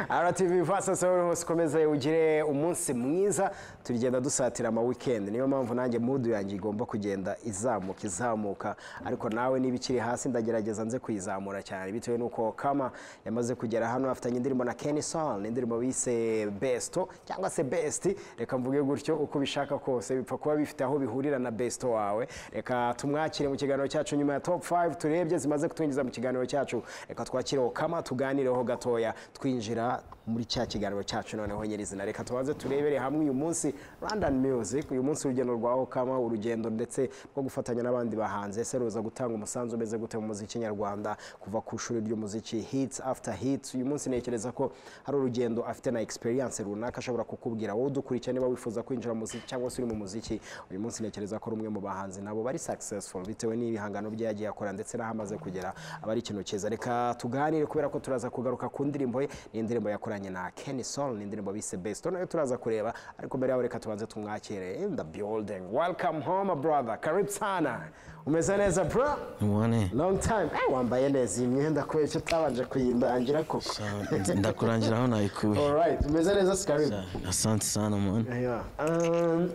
RTV vasa sahoro hose ukomeze ugire umunsi mwiza tugenda dusatira ama weekend niyo mpamvu nanjye mudu yanjye igomba kugenda izamuka izamuka ariko nawe niba ikiri hasi ndagerageza nze kuyizamura cyane bitewe n'uko kama yamaze kugera hano afitanye indirimbo na Kenny Sol indirimbo bise Besto cyangwa se Best reka mvuge gutyo uko bishaka kose bipfa kuba bifite aho bihurira na Besto wawe reka tumwakire mu kiganiro cyacu nyuma ya top 5 turebye zimaze kutunyinjiza mu kiganiro cyacu reka twakire kama tuganireho gatoya twinjira muri cya kiganiro cyacu noneho nyirizina reka tubanze turebere hamwe uyu munsi London Music uyu munsi urugendo rwa Okama urugendo ndetse rwo gufatanya n'abandi bahanze ese ruza gutanga umusanzu umeze gute mu muziki nyarwanda kuva ku ishuri ry'umuziki hits after hits uyu munsi ntekereza ko hari urugendo afite na experience runaka ashobora kukubwira wowe udukurikira niba wifuza kwinjira mu muziki cyangwa se uri mu muziki uyu munsi ntekereza ko ari umwe mu bahanzi nabo bari successful bitewe n'ibihangano bye yagiye akora ndetse n'aho amaze kugera aba ari ikintu cyiza reka tuganire kubera ko turaza kugaruka ku ndirimbo ye ni indirimbo yakoranye na Kenny Sol ni indirimbo bise Best nayo turaza kureba ariko mbere yaho reka tubanze tumwakire in the building welcome home brother karibu sana umeze neza bro Mwane, long time Eh, wambaye neza iyi myenda kubera icyo utabanje kuyindangira koko sawa, ndakurangira aho nayikuye alright umeze neza si karibu asante sana mwana Yeah. Um,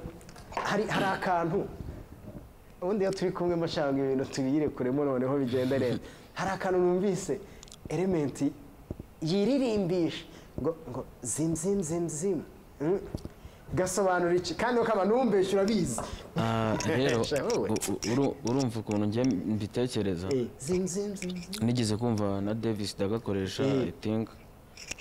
hari hari akantu ubundi iyo turi kumwe mashanga ibintu tubiyire kuremo noneho bigenda neza hari akantu numvise elementi yiririmbisha ngo ngo zim zim zim zim Mm. gasobanura iki kandi ukaba numvise urabizi Ah, rero Sha, wowe. u- u- uru- urumva ukuntu njye mbitekereza Eh, zim zim zim zim. nigeze kumva na davis ndagakoresha Eh. i think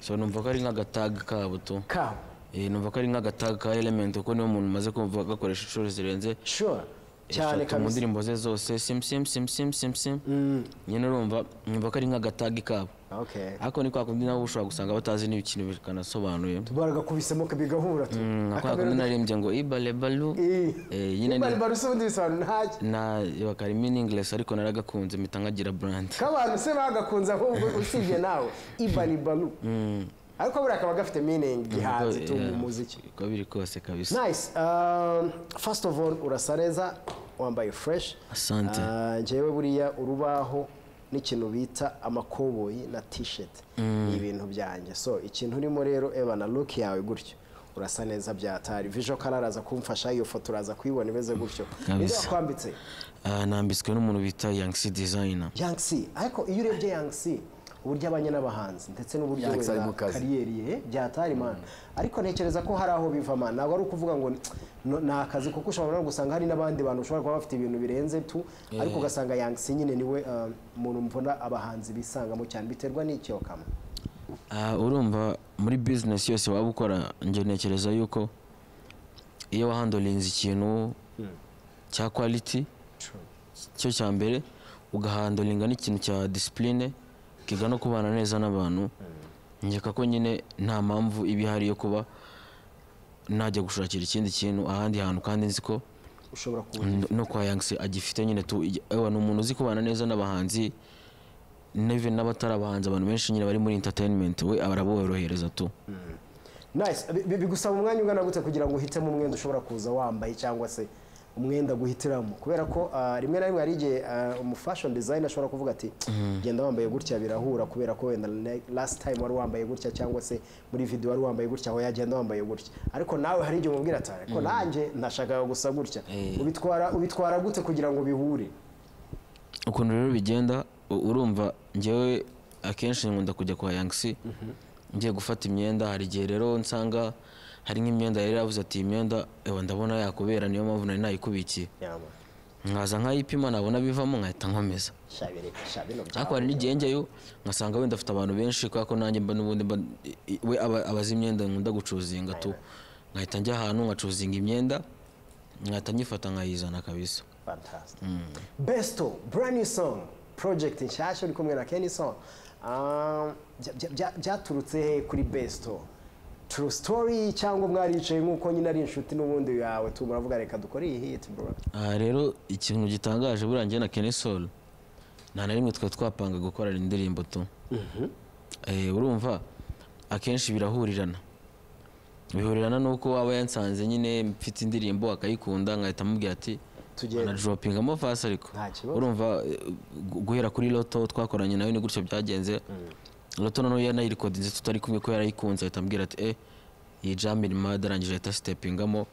so numva ko ari nk'agataga kabo tu kawa Eh, numva ko ari nk'agataga ka element kuko niyo umuntu umaze kumva agakoresha inshuro zirenze sure cyane eshatu mu kabisa ndirimbo ze zose sim sim sim sim sim sim Mm, nyine urumva numva ko ari nk'agataga kabo okay ariko ni kwa kundi nabo ushobora gusanga batazi n'ikintu bikanasobanuye baragakubisemo kabigahura tu Mm, nka kwa Akamera- kundi narembye ngo ibalebalu Eh. Eh, nyine ni- Ibaribarusa ubundi bisobanura ntacyo na bakari meaningless ariko naragakunze mpita nkagira brand k'abantu se bagakunze ahubwo usibye nawe ibaribalu ariko buriya kaba gafite meaning gihanze tu mu muziki uko biri kose kabisa nice um, first of all urasa neza wambaye fresh Asante. Ah, njyewe buriya urubaho n'ikintu bita amakoboyi na t-shirt ni ibintu byanjye so ikintu urimo rero eba na look yawe gutyo urasa neza byatari visual color araza kumfasha iyo foto uraza kuyibona imeze gutyo Kabisa. nibyo wakwambitse Ah, nambitswe n'umuntu bita yangsi designer Young C ariko iyo urebye Young C uburyo abanye n'abahanzi ndetse n'uburyo Young C ari wenda mu kazi. kariyeri ye byatari man ariko ntekereza ko hari aho biva man ntabwo ari ukuvuga ngo no- ni akazi kuko ushobora no gusanga hari n'abandi bantu ushobora kuba bafite ibintu birenze tu ariko ugasanga Young C nyine niwe um, umuntu mbona abahanzi bisangamo cyane biterwa n'icyo kama Ah, urumva muri business yose waba ukora njye ntekereza yuko iyo wahandolinze ikintu cya quality cyo cya mbere ugahandolinga n'ikintu cya discipline kiga no kubana neza n'abantu nkeka ko nyine nta mpamvu iba ihari yo kuba najya gushakira ikindi kintu ahandi hantu kandi nzi ko ushobora kuba n- no kwa yangsi agifite nyine tu ij- ewa ni umuntu uzi kubana neza n'abahanzi neve n'abatari abahanzi abantu benshi nyine bari muri entertainment we araborohereza tu nice Bi- bi- bigusaba umwanya ungana gute kugira ngo uhitemo umwenda ushobora kuza wambaye cyangwa se umwenda guhitiramo kubera ko ah, rimwe na rimwe hari igihe ah, umu fashion designer ashobora kuvuga ati genda wambaye gutya birahura kubera ko wenda ne- last time wari wambaye gutya cyangwa se muri video wari wambaye gutya aho yagenda wambaye gutya ariko nawe hari igihe umubwira ati ariko nanjye nashakaga gusa gutya Eh. ubitwara ubitwara gute kugira ngo bihure ukuntu rero bigenda u- urumva njyewe akenshi nkunda kujya kwa yangsi ngiye gufata imyenda hari igihe rero nsanga hari nk'imyenda yari yavuze ati iyi myenda ewa ndabona yakubera niyo mpamvu nari nayikubikiye yama nkaza nkayipima nabona bivamo nkahita nkomeza shabire shabino ariko hari n'igihe njyayo ngasanga wenda afite abantu benshi kubera ko nanjye mba n'ubundi mba i- i- we aba- abazi imyenda nkunda gucuzinga tu nkahita njya ahantu nkacuzinga imyenda nkahita nyifata nkayizana kabisa Fantastic. Besto, brand new song, project nshyashya uri kumwe na Kenny Song. Um, bya- bya- bya- Byaturutse he kuri Besto? True story cyangwa mwaricaye nk'uko nyine ari inshuti n'ubundi yawe tu muravuga reka dukore iyi hit bro. aha rero ikintu gitangaje buriya njye na Kenny Sol nta na rimwe twari twapanga gukorana indirimbo tu Eh, urumva akenshi birahurirana bihurirana n'uko waba yansanze nyine mfite indirimbo akayikunda nkahita amubwira ati Tugende." anadropingamo fasi ariko Nta kibazo. urumva eh, gu- guhera kuri loto twakoranye nawe ni gutyo byagenze roto noneho yanayirikodinze tutari kumwe ko yarayikunze ahita ambwira ati eh iyi jam irimo adarangije ahita sitepingamo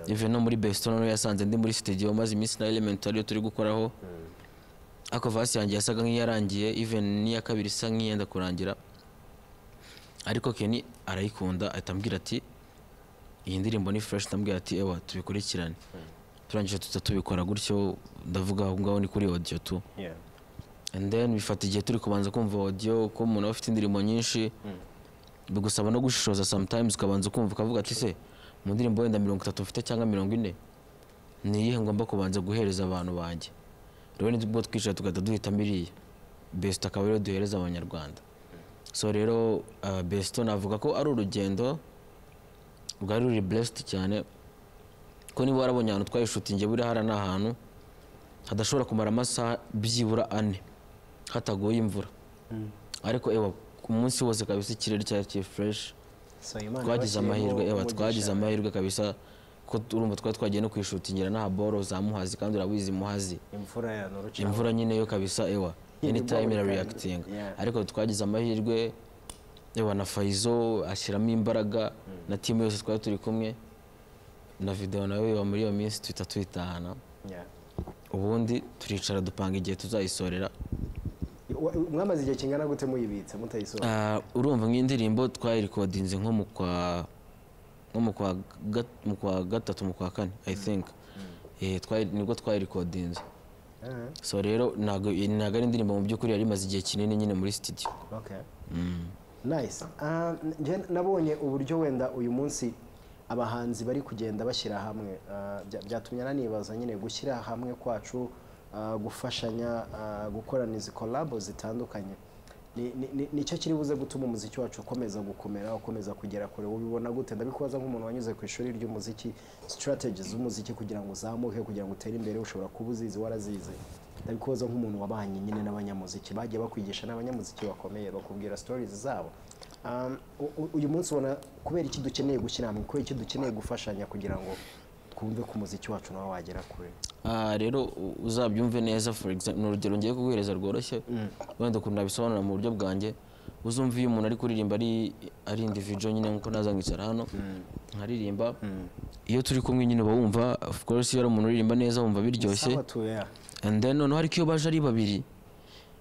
even no muri besito noneho yasanze ndi muri studio maze iminsi na element ariyo turi gukoraho ako vasi yanjye yasaga nk'iyarangiye even n'iya kabiri isa nk'iyenda kurangira ariko Kenny arayikunda ahita ambwira ati iyi ndirimbo ni fresh ndambwira ati ewa tubikurikirane turangije tuza tubikora gutyo ndavuga aho ngaho ni kuri audio tu and then bifata igihe turi kubanza kumva audio ko umuntu aba afite indirimbo nyinshi bigusaba no gushishoza sometimes ukabanza ukumva ukavuga ati se mu ndirimbo wenda mirongo itatu mfite cyangwa mirongo ine ni iyihe ngomba kubanza guhereza abantu banjye rero nibwo twicara tugahita duhitamo iriya besito akaba ariyo duhereza abanyarwanda so rero uh, besito navuga ko ari urugendo bwari ruri blessed cyane ko niba warabonye ahantu twayishutinge buriya hara ni ahantu hadashobora kumara amasaha byibura ane hataguye imvura ariko ewa ku munsi wose kabisa ikirere cyari kiri fureshi twagize amahirwe ewa twagize amahirwe kabisa ko urumva twari twagiye no kwishutingira nta boro za muhazi kandi urabizi muhazi imvura yanurukiye imvura nyine yo kabisa ewa anytime bubble irareagitinga yeah. ariko twagize amahirwe ewa na fayizo ashyiramo imbaraga na timu yose twari turi kumwe na videwo nawe wa muri iyo minsi tuhita tuyitahana ubundi turicara dupanga igihe tuzayisorera mwamaze igihe kingana gute muyibitse mutayisohora Ah, urumva nk'indirimbo twayirikodinze nko mu kwa nko mu kwa gat- mu kwa gatatu mu kwa kane i think Eh, twayi- nibwo twayirikodinze Ah, so rero ntabwo ntabwo ari indirimbo mu by'ukuri yari imaze igihe kinini nyine muri studio okay. nice Ah, njye nabonye uburyo wenda uyu munsi abahanzi bari kugenda bashyira hamwe Ah, bya- byatumye nanibaza nyine gushyira hamwe kwacu ah, gufashanya ah, gukorana izi kolabo zitandukanye Ni- ni- ni- nicyo kiri buze gutuma umuziki wacu ukomeza gukomera ukomeza kugera kure ubibona gute ndabikubaza nk'umuntu wanyuze ku ishuri ry'umuziki sitarateji z'umuziki kugira ngo uzamuke kugira ngo utere imbere ushobora kuba uzizi warazize ndabikubaza nk'umuntu wabanye nyine n'abanyamuziki bagiye bakwigisha n'abanyamuziki bakomeye bakubwira stories zabo Um, u- u- uyu munsi ubona kubera iki dukeneye gushyira hamwe kubera iki dukeneye gufashanya kugira ngo twumve ku muziki wacu nawe wagera kure Ah, rero u- uzabyumve neza for example ni urugero ngiye kuguhereza rworoshye wenda ukuntu nabisobanura mu buryo bwanjye uzumva iyo umuntu ari kuririmba ari ari individual nyine nkuko naza nkicara hano nkaririmba iyo turi kumwe nyine uba wumva of course iyo ari umuntu uririmba neza wumva biryoshye Sawa tu, yeah. and then noneho ariko iyo baje ari babiri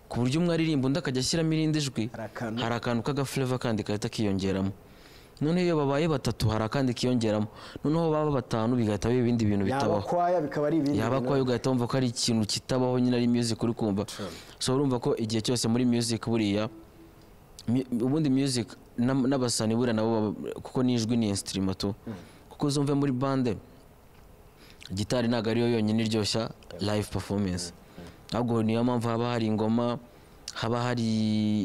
ku buryo umwe aririmba undi akajya ashyiramo irindi jwi Hari akantu. hari akantu k'agafureva kandi gahita kiyongeramo noneho iyo babaye batatu hari akandi kiyongeramo noneho baba batanu bigahita biba ibindi bintu yaba bitabaho kwaya bikaba ari ibindi yaba bintu. kwayo ugahita wumva ko ari ikintu kitabaho nyine ari music uri kumva so urumva ko igihe cyose muri music buriya mu- ubundi music n'am- n'abasani buriya nabo baba- kuko n'ijwi ni instrument tu kuko uzumve muri bande gitari ntabwo ariyo yonyine iryoshya live performance ahubwo niyo mpamvu haba hari ingoma haba hari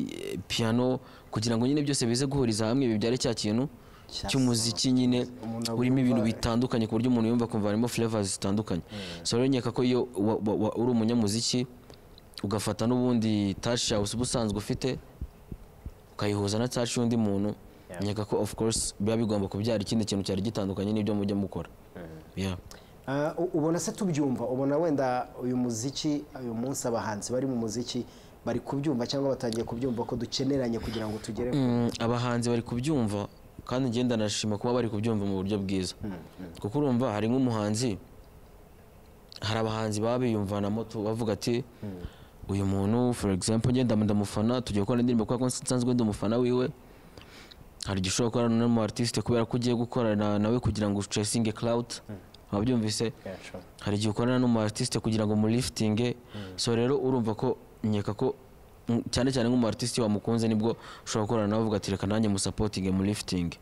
eh, piano kugira ngo nyine byose bize guhuriza hamwe bibyare cya kintu Cya cy'umuziki nyine Umuntu urimo ibintu bitandukanye ku buryo umuntu yumva kumva harimo flavors zitandukanye so rero nkeka ko iyo wa- wa- wa- uri umunyamuziki ugafata n'ubundi touch yawe uba usanzwe ufite ukayihuza na touch y'undi muntu Yeah. nkeka ko of course biba bigomba kubyara ikindi kintu cyari gitandukanye n'ibyo mujya mukora yeah. Ah, u- ubona se tubyumva ubona wenda uyu muziki uyu munsi abahanzi bari mu muziki bari kubyumva cyangwa batangiye kubyumva ko dukeneranye kugira ngo tugere ku- Mm, abahanzi bari kubyumva kandi ngenda nashima kuba bari kubyumva mu buryo bwiza kuko urumva hari nk'umuhanzi hari abahanzi baba biyumvanamo tu- bavuga ati uyu muntu for example ngenda ndamufana tugiye gukora indirimbo kubera ko nsi- nsanzwe ndi umufana wiwe hari igihe ushobora gukorana n'umu artiste kubera ko ugiye gukorana nawe kugira ngo ucesinge cloud wabyumvise Yeah, sure. hari igihe ukorana n'umu artiste kugira ngo murifitinge so rero urumva ko nkeka ko mm, cyane cyane nk'umu artiste iyo wamukunze nibwo ushobora gukorana nawe uvuga ati reka nanjye musapotinge murifitinge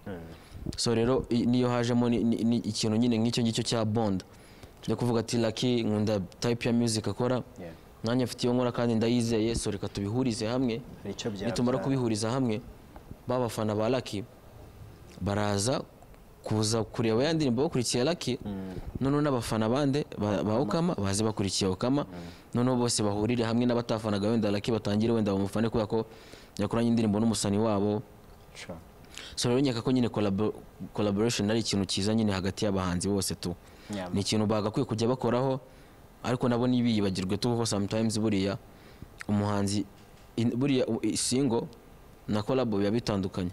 so rero i- niyo hajemo ni- ni- ni ikintu nyine nk'icyo ngicyo cya bond yo kuvuga ati laki nkunda type ya music akora Yeah. nanjye mfite iyo nkora kandi ndayizeye so reka tubihurize hamwe Hari icyo byabyara. nitumara kubihuriza hamwe ba bafana ba laki baraza kuza kureba ya ndirimbo bakurikiye laki noneho n'abafana bande ba ba okama baze bakurikiye okama noneho bose bahurire hamwe n'abatafanaga wenda laki batangire wenda bamufane kubera ko yakoranye indirimbo n'umusani wabo Sure. so rero nkeka ko nyine collabo- collaboration ari ikintu cyiza nyine hagati y'abahanzi bose tu Yeah. ni ikintu bagakwiye kujya bakoraho ariko nabo ntibiyibagirwe tu kuko sometimes buriya umuhanzi in- buriya u- i- single na kolabo biba bitandukanye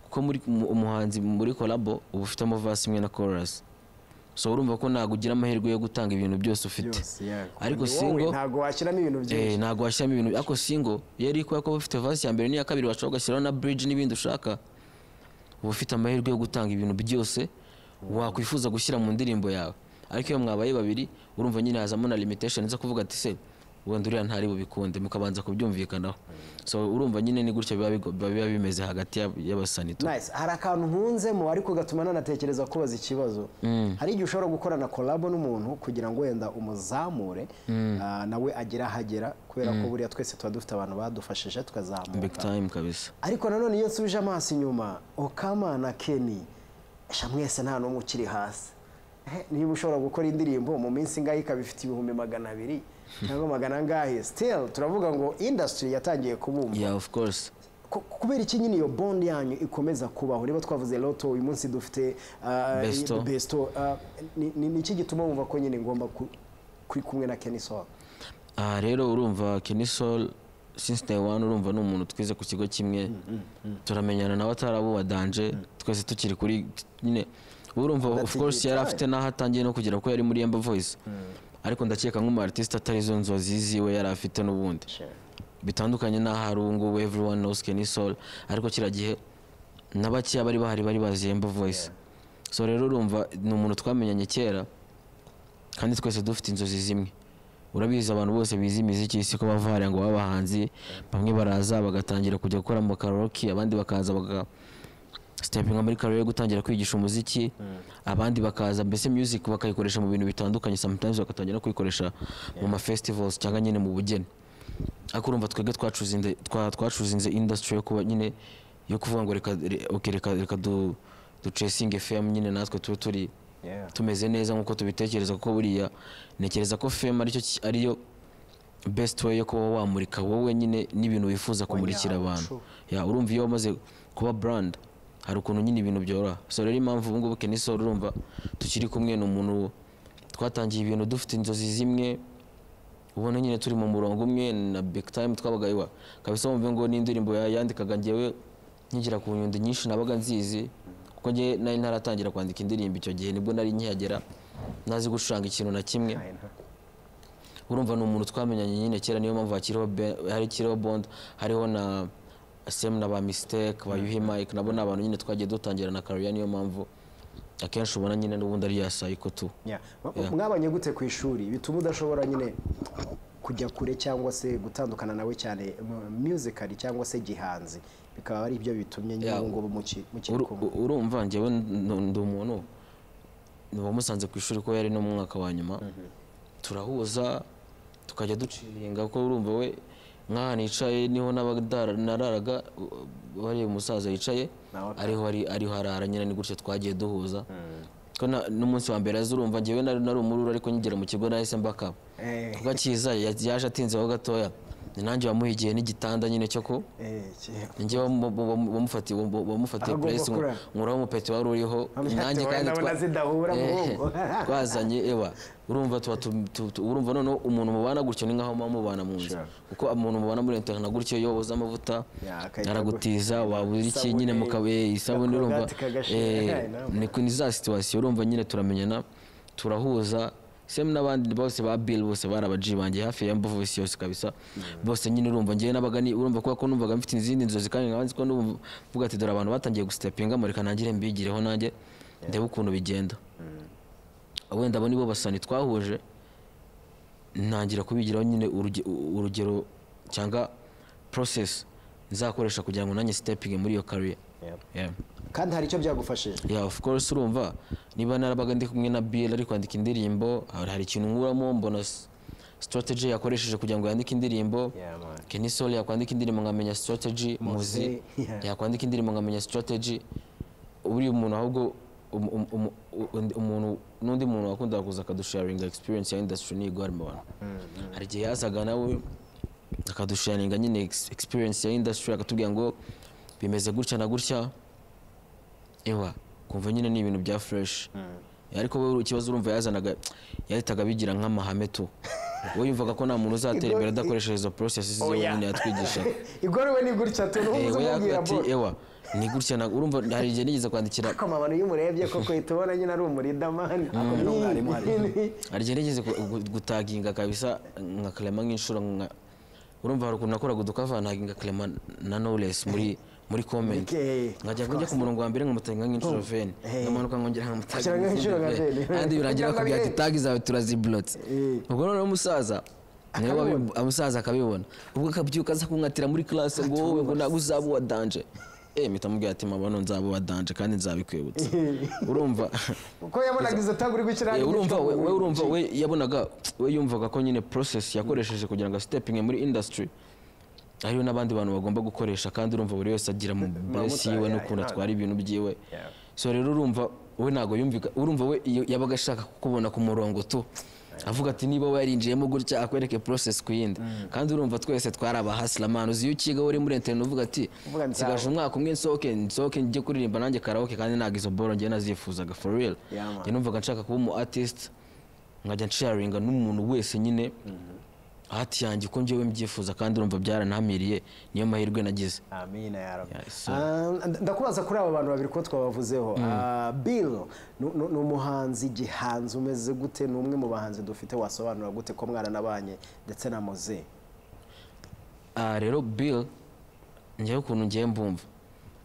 kuko muri mu- umuhanzi muri kolabo uba ufitemo vasi imwe na chorus so urumva ko ntabwo ugira amahirwe yo gutanga ibintu byose ufite byose yeah. ariko Ni wowe, single ntabwo washyiramo ibintu Eh, byinshi ntabwo washyiramo ibintu ariko singo iyo ari kubera ko uba ufite vasi ya mbere n'iya kabiri washobora ugashyiraho na bridge n'ibindi ushaka uba ufite amahirwe yo gutanga ibintu byose wakwifuza gushyira mu ndirimbo yawe ariko iyo mwabaye babiri urumva nyine hazamo na limitation zo kuvuga ati se wenda uriya ntari bubikunde mukabanza kubyumvikanaho so urumva nyine ni gutya biba bigo- biba biba bimeze hagati y'ab- y'abasanito nice hari akantu nkunzemo ariko gatuma nanatekereza kubaza ikibazo hari igihe ushobora gukorana kolabo n'umuntu kugira ngo wenda umuzamure ah, nawe agere ahagera kubera ko buriya twese tuba dufite abantu badufashije big tukazamuka time kabisa ariko nanone iyo nsubije amaso inyuma okama na keni esha mwese nta n'umwe ukiri hasi Eh, niba ushobora gukora indirimbo mu minsi ingahe ikaba ifite ibihumbi magana abiri cyangwa magana angahe still turavuga ngo industry yatangiye kubumva yeah of course Ku- kubera iki nyine iyo bond yanyu ikomeza kubaho niba twavuze loto uyu munsi dufite ah, Besto. besto ah, ni- ni ni iki gituma wumva ko nyine ngomba ku- kuri kumwe na keni sowa aha rero urumva Kenny Soul since day one urumva ni umuntu twize ku kigo kimwe turamenyana nawe atarabubadanje twese tukiri kuri nyine urumva of Adategeka. course yari afite n'aho atangiye no kugera ko yari muri Yemba Voice ariko ndakeka nk'umu artiste atarizo nzozi ziwe yari afite n'ubundi bitandukanye n'aho ari ubu ngubu everyone knows Kenny Soul ariko kiriya gihe na bakeya bari bahari bari bazi Yemba Voice so rero urumva ni umuntu twamenyanye kera kandi twese dufite inzozi zimwe urabizi abantu bose bize imiziki y'isi ko bava hariya ngo babe abahanzi bamwe baraza bagatangira kujya gukora mu karaoke abandi bakaza baga sitepinga muri karaoke yo gutangira kwigisha umuziki abandi bakaza mbese music bakayikoresha mu bintu bitandukanye sometimes bagatangira no kuyikoresha mu ma festivals cyangwa nyine mu bugeni ariko urumva twebwe twacuzinze twa- twacuzinze industry yo kuba nyine yo kuvuga ngo reka re- okay, reka reka du ducesinge fm nyine natwe tube turi tumeze neza nk'uko tubitekereza kuko buriya ntekereza ko fema aricyo ki- ariyo best way yo kuba wamurika wowe nyine n'ibintu wifuza kumurikira Wanyawe, abantu true. Ya, urumva iyo wamaze kuba brand hari ukuntu nyine ibintu byoroha so rero impamvu ubu ngubu Kenny Soul urumva tukiri kumwe ni umuntu twatangiye ibintu dufite inzozi zimwe ubona nyine turi mu murongo umwe na big time twabaga iwa kabisa wumve ngo n'indirimbo ya- yandikaga njyewe nkigira ku nyundo nyinshi nabaga nzizi kuko njye nari ntaratangira kwandika indirimbo icyo gihe nibwo nari nkihagera ntazi gucuranga ikintu na kimwe urumva ni umuntu twamenyanye nyine kera niyo mpamvu hakiriho be- hakiriho bond hariho na semu na ba mistake ba yuhi mike nabo ni abantu nyine twagiye dutangira na kariya niyo mpamvu akenshi ubona nyine n'ubundi ari ya sayiko tu Yeah. Ma- mwabanye gute ku ishuri bituma udashobora nyine kujya kure cyangwa se gutandukana nawe cyane mu- musically cyangwa se gihanzi bikaba ari byo bitumye nyine Yeah. ubu ngubu muki- mukiri Uru- kumwe urumva njyewe n- ndi umuntu wamusanze ku ishuri ko yari no mu mwaka wa nyuma turahuza tukajya duciringa ko urumva we nk'aha nicaye niho n'aba- ndara- nararaga u- wariya umusaza yicaye Nawe akaba- ariho ari- ariho arara nyine ni gutya twagiye duhuza ko na- n'umunsi wa mbere azi urumva njyewe nari nari umururu ariko nkigera mu kigo nahise mbakaba Eh, kuko akiza ya- yaje atinzeho gatoya ni nanjye wamuha igihe n'igitanda nyine cyo ku eh, ki- njye wamufatiye wamufatiye Agomba puresi kurara. nkuraho umupeti wari uriho Amufatiye nanjye wenda kandi twa- abona zidahura mu Eh, bwonko. twazanye ewa urumva tuba tu- tu- tu- urumva noneho umuntu mubana gutyo ni nkaho muba mubana mu nzu Sure. kuko umuntu mubana muri internet gutyo iyo wabuze amavuta Yeah, akahita aragutiza wabura iki Isabune, nyine mukabe isabune na urumva korogati kagashira. eh, Yeah, no. ni ku- ni za situwasiyo urumva nyine turamenyana turahuza semu n'abandi bose ba bill bose bari abaji banjye hafi ya mbuvu isi yose kabisa bose nyine urumva njyewe n'abaga ni urumva kubera ko numvaga mfite izindi nzozi kandi nkaba nzi ko numva mvuga ati dore abantu batangiye gusitepinga mureka ntangire mbigireho nanjye ndebe ukuntu bigenda wenda abo nibo basani twahuje ntangira kubigiraho nyine uruge- u- urugero cyangwa process nzakoresha kugira ngo nanjye sitepinge muri iyo career Yep. Yeah. kandi hari icyo byagufashije Yeah, of course urumva niba narabaga ndi kumwe na Bill ari kwandika indirimbo hari hari ikintu nkuramo mbona s- strategy yakoresheje kugira ngo yandike indirimbo Yeah, man. Kenny Soul yakwandika indirimbo nkamenya strategy muzi yeah. yakwandika indirimbo nkamenya strategy uri umuntu ahubwo um- um- um- undi- umuntu n'undi muntu wakundaga kuza akadusharinga experience ya industry niyo igwa mu bantu hari igihe yazaga nawe akadusharinga nyine ex- experience ya industry akatubwira ngo bimeze gutya na gutya ewa kumva nyine ni ibintu bya fresh ariko wowe ikibazo urumva yazanaga yahitaga abigira nk'amahame tu we yumvaga ko nta muntu uzatera imbere adakoresheje izo porosesi ze Oya. wenyine yatwigisha igorowe ni gutya Eh, tunubuze we umubwira ati bose ewa ni gutya na- urumva hari igihe nigeze kwandikira akoma abantu iyo umurebye koko uhita ubona nyine ari umurinda mani ni umwarimu hari igihe nigeze gu- gu- gutaginga kabisa nkakarema nk'inshuro nka urumva hari ukuntu nakoraga udukava ntaginga karema na knowless muri muri comment Okay, nkajya njya ku murongo wa mbere nkamutaginga nk'inshuro veni Eh. nkamanuka nkongera Ugashyira nk'inshuro nka nkamutaginga veni. kandi Kugira birangira ngo akubwira ati abirebe. tagi zawe turaziburotse Eh. ubwo noneho umusaza niwe wabi- umusaza akabibona ubwo akabyuka aza kunkatira muri classe ngo wowe ngo ntabwo uzaba uwa danje eh mpita mubwira ati mama no nzaba uwa danje kandi nzabikwibutsa urumva kuko yabonaga izo tagi uri gukira Eh, urumva we we urumva we yabonaga we yumvaga ko nyine process yakoresheje kugira ngo stepinge muri industry hariho n'abandi bantu bagomba gukoresha kandi urumva buri wese agira mu base yiwe yeah, n'ukuntu yeah. atwara ibintu byiwe Yeah. so rero urumva we ntabwo yumvika urumva we iyo yabaga ashaka kukubona ku murongo tu avuga ati niba warinjiyemo gutya akwereke process ku yindi kandi urumva twese twari abahasilamani uzi iyo ukiga uri muri internet uvuga ati Uvuga nzawe." nsigaje umwaka umwe nsohoke nsohoke njye kuririmba nanjye karaoke kandi ntabwo izo boro njye nazifuzaga for real Yeah, man. Njye numvaga nshaka kuba umu artist nkajya nsharinga n'umuntu wese nyine hati yanjye uko njyewe mbyifuza kandi urumva byaranamiriye niyo mahirwe nagize amina ya rabbi Yeah, so- Ah, nda- ndakubaza kuri aba bantu babiri ko twabavuzeho Ah, bill nu- nu- ni umuhanzi gihanzi umeze gute ni umwe mu bahanzi dufite wasobanura gute ko mwaranabanye ndetse na moze Ah, rero bill njyewe ukuntu ngiye mbumva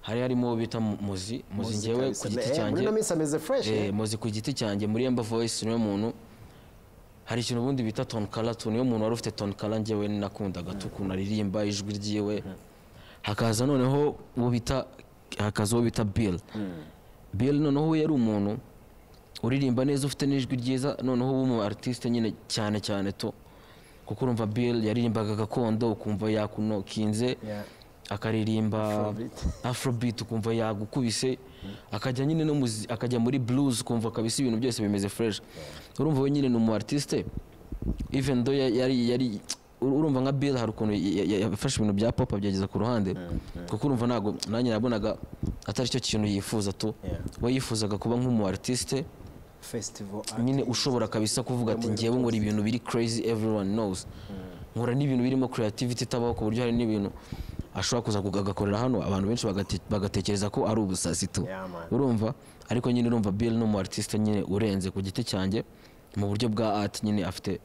hari harimo uwo bita Mu- muzi muzi njyewe ku giti muri cyanjye ino minsi ameze fresh Eh, muzi ku giti cyanjye muri emba voice niwe muntu hari ikintu ubundi bita tone kala tu niwe muntu wari ufite tone kala njyewe nakundaga tu ukuntu aririmba ijwi ryiwe hakaza noneho uwo bita hakaza uwo bita bill bill noneho we yari umuntu uririmba neza ufite n'ijwi ryiza noneho w'umu artiste nyine cyane cyane tu kuko urumva bill yaririmbaga gakondo ukumva yakunokinze Yeah. akaririmba Afrobeat. afrobeat ukumva yagukubise akajya nyine no muzi akajya muri blues ukumva kabisa ibintu byose bimeze fresh urumva we nyine ni umu artiste even though ya- yari yari urumva nka bill hari ukuntu ya- ya- yafashe ibintu bya pop abyageza ku ruhande kuko urumva ntabwo nanjye nabonaga atari cyo kintu yifuza tu Yeah. we yifuzaga kuba nk'umu artiste festival nyine ushobora kabisa kuvuga ati ngewe nkora ibintu biri crazy everyone knows nkora n'ibintu birimo creativity itabaho ku buryo hari n'ibintu ashobora kuza kuga- agakorera hano abantu benshi bagate- bagatekereza ko ari ubusazi tu Yeah, man. urumva ariko nyine urumva bill ni umu artiste nyine urenze ku giti cyanjye mu buryo bwa art nyine afite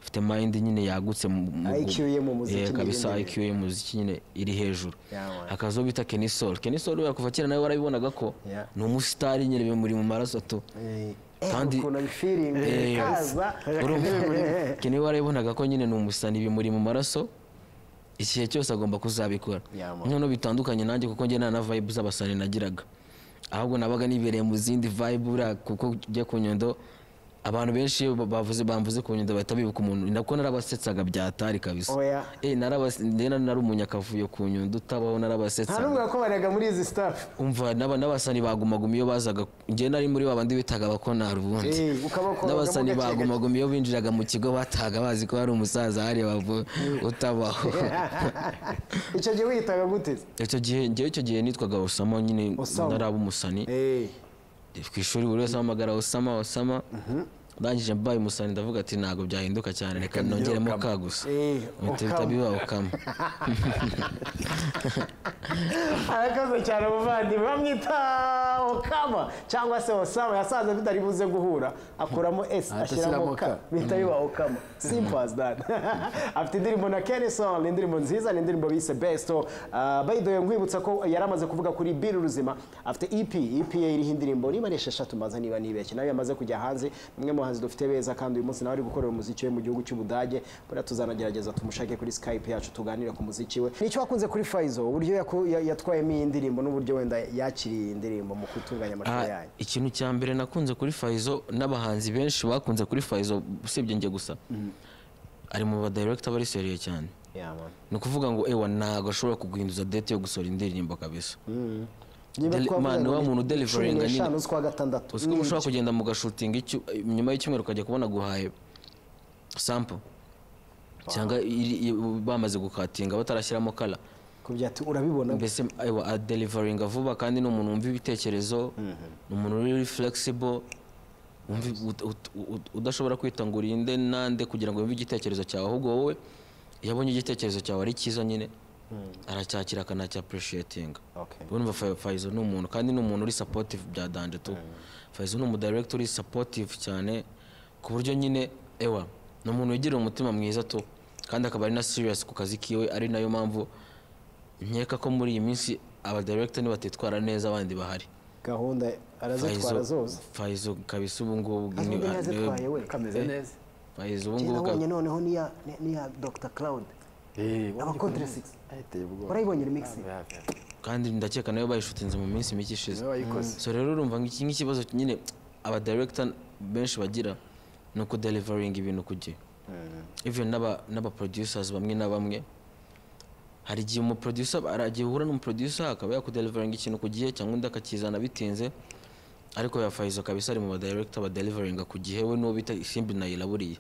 afite mind nyine yagutse mu- mu- IQ ye mu muziki Eh, n'ibindi kabisa bintu. IQ ye mu muziki nyine iri hejuru Yeah, man. akazo bita kenisol kenisol we kuva kera nawe warabibonaga ko Yeah. ni umusitari nyine bimuri mu maraso tu kandi- kandi ukuntu abifiringa Eh, kaza urumva kene warayibonaga ko nyine ni umusani bimuri mu maraso igihe cyose agomba kuzabikora Yeah, man. noneho bitandukanye nanjye kuko njye nta na vibe z'abasani nagiraga ahubwo nabaga nibereye mu zindi vibe buriya kuko njya ku nyundo abantu benshi iyo bavuze bamvuze ku nyundo bahita bibuka umuntu nako narabasetsaga byatari kabisa Oya. eh narabas- njye nari umunyakavuyo ku nyundo utabaho nta narabasetsaga n'ubwo yakomanyaga muri izi staff umva n'aba- n'abasani bagumaguma iyo bazaga njye nari muri babandi bitaga abakonari ubundi Eh, ukabakoragamo n'abasani gake gake. bagumaguma iyo binjiraga mu kigo batahaga bazi ko hari umusaza hariya bavu- utabaho icyo gihe wiyitaga gute icyo gihe njyewe icyo gihe nitwaga osama nyine Osama. ntaraba umusani Eh, ku ishuri buri wese ahamagara osama osama ndangije mbaye umusani ndavuga ati ntabwo byahinduka cyane reka nongeremo ka gusa Eh, Mpita Okama. bihita biba okama arakaze cyane umuvandimwe bamwita okama cyangwa se osama yasanze bitari buze guhura akuramo s ashyiramo ashyiramo k K. bihita biba okama simple as that afite indirimbo na kenison ni indirimbo nziza ni indirimbo bise besto Ah, by the way nkwibutsa ko yari amaze kuvuga kuri biri ruzima afite ep ep ye iriho indirimbo niba ari esheshatu mbaza niba nibeshye nawe yamaze kujya hanze umwe mu bahanzi dufite beza kandi uyu munsi nawe ari gukorera umuziki we mu gihugu cy'ubudage buriya tuzanagerageza tumushake kuri skype yacu tuganire ku muziki we nicyo wakunze kuri faizo uburyo yaku- ya- yatwayemo iyi ndirimbo n'uburyo wenda yakiriye iyi ndirimbo mu gutunganya amashusho Ah, yanyu ikintu cya mbere nakunze kuri Faizo n'abahanzi benshi bakunze kuri Faizo usibye njye gusa ari mu badirekita bari seriye cyane Yeah, man. ni ukuvuga ngo ewa ntabwo ashobora kuguhinduza date yo gusohora indirimbo kabisa Niba Deli- twavuga man, ngo wa ni muntu cumi deliveringa nyine. n'eshanu z'ukwa gatandatu uzi ko ushobora kugenda mu gashutinga icyu- nyuma y'icyumweru ukajya kubona guhaye sample cyangwa iri- i- bamaze gukatinga batarashyiramo kala kubyira ati urabibona mbese ewa adelivaringa vuba kandi ni umuntu wumva ibitekerezo ni umuntu uri flexible wumve ut- ut- ut- udashobora kwita ngo urinde nande kugira ngo wumve igitekerezo cyawe ahubwo wowe iyo abonye igitekerezo cyawe ari cyiza nyine aracyakira akanacya apurushiyetinga Okay. urumva Fa- Faizo ni umuntu kandi ni umuntu uri sapotivu bya danje tu Faizo ni umudiregita uri sapotivu cyane ku buryo nyine ewa ni umuntu wigirira umutima mwiza tu kandi akaba ari na siriyasi ku kazi kiwe ari nayo mpamvu nkeka ko muri iyi minsi abadiregita nibatitwara neza abandi bahari gahunda arazitwara zose Faizo kabisa ubu ngubu azumva ni- niba niwe- azitwaye we kameze neza Faizo ubu njye ngubu nabonye ka- noneho niya niya dr cloud abakontre 6 ateye ubwoba urayibonye remixi hafi hafi kandi ndakeka nayo bayishutinze mu minsi mike ishize niwe wayikoze so rero urumva nk'iki nk'ikibazo nyine abadiregita benshi bagira ni ukudelivaringa ibintu ku gihe even n'aba n'abaproducers bamwe na bamwe hari igihe umuproducer hari igihe uhura n'umuproducer akaba yakudelivaringa ikintu ku gihe cyangwa undi akakizana bitinze ariko ya Faizo kabisa ari mu badirector badelivaringa ku gihe we n'uwo bita Simbi Naila buriya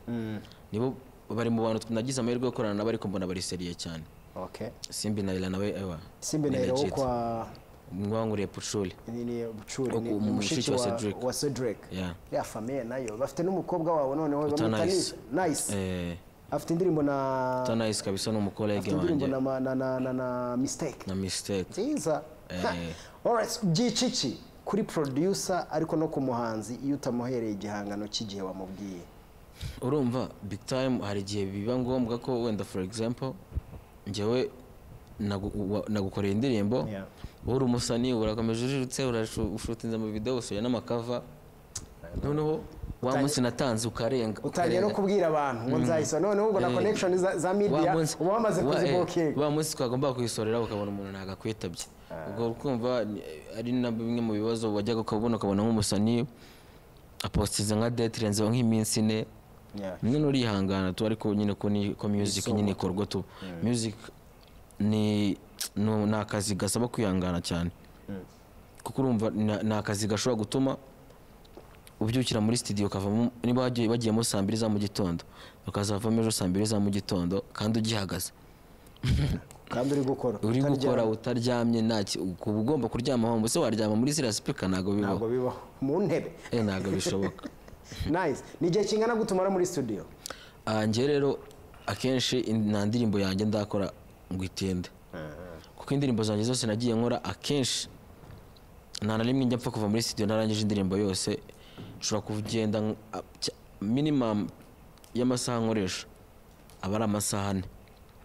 nibo bari mu bantu nagize amahirwe yo gukorana nabo ariko mbona bariseriye cyane okay Simbi Naila nawe ewa simbe ni nayo wo legit. kwa mwanguriye pucuri ni ni bucuri Wo ni ku- mu mushiki mushiki wa wa Cedric. wa Cedric Yeah. ya famille nayo bafite n'umukobwa wabo noneho Uta bamwita Nice. Nice. nice eh afite indirimbo na Tanayisi kabisa ni umukolege afite indirimbo wanjye na ma- na na na na mistake na mistake nziza Ha. Eh. Alright, byiciki kuri producer ariko no ku muhanzi iyo utamuhereye igihangano cy'igihe wamubwiye urumva big time hari igihe biba ngombwa ko wenda for example njyewe nagu- wa- nagukoreye indirimbo Yeah. wowe uri umusani urakomeje ujijutse urashutinze mu video usuye n'amakava noneho wa munsi natanze ukarenga utangiye no ukarenga. kubwira abantu ngo nzayisora noneho ubwo na Eh. connection za, za media wa munsi uba wamaze wa- eh, kuzibokinga wa munsi twagombaga kuyisorera ukabona umuntu ntabwo akwitabye ubwo ukumva ni- ari na bimwe mu bibazo wajyaga ukabona ukabona nk'umusani apositiza nka detirenze nk'iminsi ine Yeah. nyine urihangana tu ariko nyine ko ni- ko music nyine ikorwa tu music ni ni- ni akazi gasaba kwihangana cyane kuko urumva ni- ni akazi gashobora gutuma ubyukira muri studio ukavamo niba wagiye- bagiyemo saa mbiri za mu gitondo ukazavamo ejo saa mbiri za mu gitondo kandi ugihagaze kandi uri gukora uri utaryama. gukora utaryamye nta ki- ukuba ugomba kuryama wumva se waryama muri ziriya sipika ntabwo bibaho ntabwo bibaho mu ntebe Eh, ntabwo bishoboka nice ni igihe kingana gutumara muri studio Ah, njye rero akenshi in- nta ndirimbo yanjye ndakora ngo itinde kuko indirimbo zanjye zose nagiye nkora akenshi nta na rimwe njya mpfa kuva muri studio narangije indirimbo yose nshobora kugenda nk- a- cya- minimum y'amasaha nkoresha aba ari amasaha ane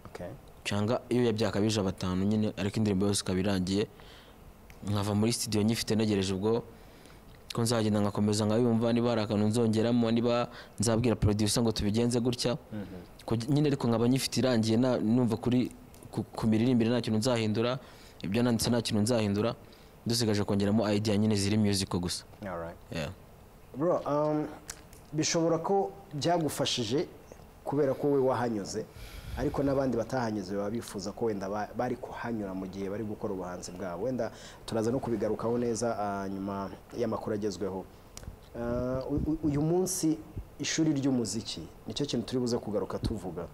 okay. cyangwa iyo yabyakabije batanu nyine ariko indirimbo yose ikaba irangiye nkava muri studio nyifite ntegereje ubwo ko nzagenda nkakomeza nkayumva niba hari akantu nzongeramo niba nzabwira producer ngo tubigenze gutya Kugi- nyine ariko nkaba nyifite irangiye na- numva kuri ku- ku miririmbire nta kintu nzahindura ibyo nanditse nta kintu nzahindura dusigaje kongeramo idea nyine ziri musical gusa Alright. Yeah. bro um, bishobora ko byagufashije kubera ko wowe wahanyuze ariko n'abandi batahanyuze baba bifuza ko wenda ba- bari kuhanyura mu gihe bari gukora ubuhanzi bwabo wenda turaza no kubigarukaho neza ah, nyuma y'amakuru agezweho Ah, u- u- uyu munsi ishuri ry'umuziki nicyo kintu turi buze kugaruka tuvuga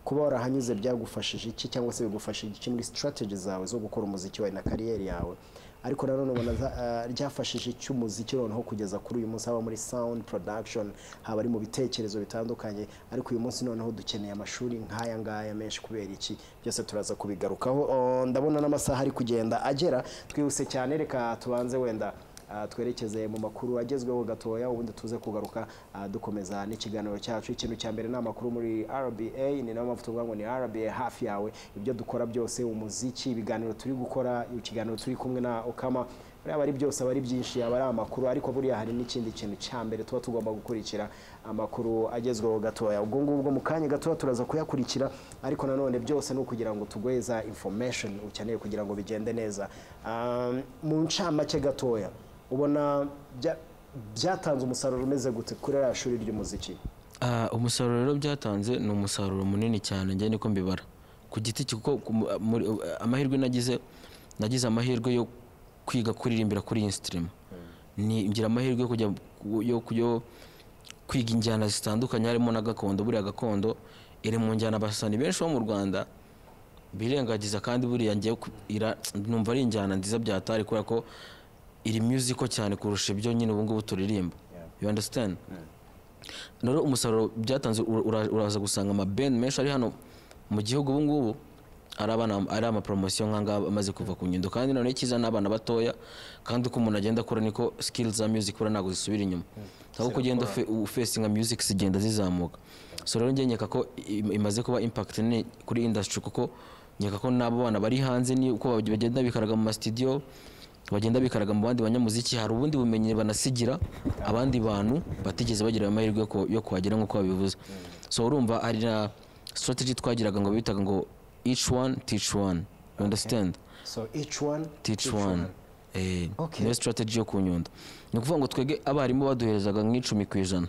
kuba warahanyuze byagufashije iki cyangwa se bigufashije iki muri strategy zawe zo gukora umuziki wawe na kariyeri yawe ariko nanone ubona za- eh, ryafashije iki umuziki noneho kugeza kuri uyu munsi haba muri sound production haba ari mu bitekerezo bitandukanye ariko uyu munsi noneho dukeneye amashuri nk'aya ngaya menshi kubera iki byose turaza kubigarukaho Oh, ndabona n'amasaha ari kugenda agera twihuse cyane reka tubanze wenda Ah, twerekeze mu makuru agezweho gatoya ubundi tuze kugaruka ah, dukomeza n'ikiganiro cyacu ikintu cya mbere ni amakuru muri rba ni nayo mpamvu tuvuga ngo ni rba hafi yawe ibyo dukora byose umuziki ibiganiro turi gukora ikiganiro turi kumwe na okama buriya aba ari byose aba ari byinshi aba ari amakuru ariko buriya hari n'ikindi kintu cya mbere tuba tugomba gukurikira amakuru agezweho gatoya ubwo ngubwo mu kanya gatoya turaza kuyakurikira ariko nanone byose ni ukugira ngo tugweza information ukeneye kugira ngo bigende neza Ah, mu ncamake gatoya ubona bya- byatanze umusaruro umeze gute kuri ririya shuri ry'umuziki Ah, umusaruro rero byatanze ni umusaruro munini cyane njye niko mbibara ku giti cye kuko ku- muri- amahirwe nagize nagize amahirwe yo kwiga kuririmbira kuri iyi sitirima ni ngira amahirwe yo kujya yo, yo kwiga injyana zitandukanye harimo na gakondo buriya gakondo iri mu njyana abasani benshi bo mu rwanda birengagiza kandi buriya njye ku- ira- numva ari injyana nziza byatari kubera ko iri musical cyane kurusha ibyo nyine ubu ngubu turirimba you understand rero umusaruro byatanze ura- ura- uraza gusanga amabeni menshi ari hano mu gihugu ubu ngubu ari abana ari amaporomosiyo nk'angaba amaze kuva ku nyundo kandi noneho icyiza ni abana batoya kandi uko umuntu agenda akura niko sikili za music buriya ntabwo zisubira inyuma ahubwo ugenda ufe- ufesinga music zigenda zizamuka so rero njye nkeka ko im- imaze kuba impact nini kuri industry kuko nkeka ko n'abo bana bari hanze ni uko bagenda bikaraga mu masitidiyo bagenda bikaraga mu bandi banyamuziki hari ubundi bumenyi banasigira abandi bantu batigeze bagira amahirwe yo ku- yo kuhagera nk'uko babivuze so urumva hari na strategy twagiraga ngo bitaga ngo each one teach one you understand so each one teach one Eh, Okay. niyo strategy yo ku nyundo ni ukuvuga ngo twebwe abarimu baduherezaga nk'icumi ku ijana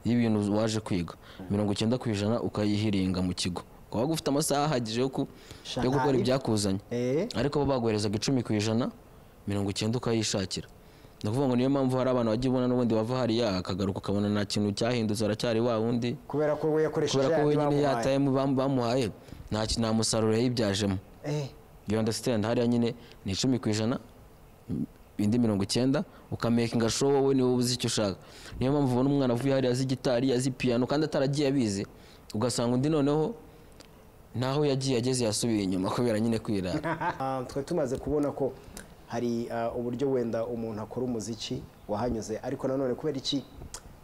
y'ibintu waje kwiga mirongo icyenda ku ijana ukayihiringa mu kigo ukaba ufite amasaha ahagije yo ku- yo gukora ibyakuzanye eh ariko bo baguherezaga icumi ku ijana mirongo icyenda ukayishakira ni ukuvuga ngo niyo mpamvu hari abantu bajya ubona n'ubundi bava hariya akagaruka ukabona nta kintu cyahindutse aracyari wa wundi kubera ko we yakoresheje kubera ko yandi wenyine bamuhaye. yataye bamuhaye nta ki- nta musaruro yayibyajemo Eh, you understand hariya nyine ni icumi ku ijana m- indi mirongo icyenda ukamekinga show wowe niwe uzi icyo ushaka niyo mpamvu ubona umwana avuye hariya azi gitari azi piyano kandi ataragiye abizi ugasanga undi noneho ntaho yagiye ageze yasubiye inyuma kubera nyine kwirara Ah, twe tumaze kubona ko hari ah, uburyo wenda umuntu akora umuziki wahanyuze ariko nanone kubera iki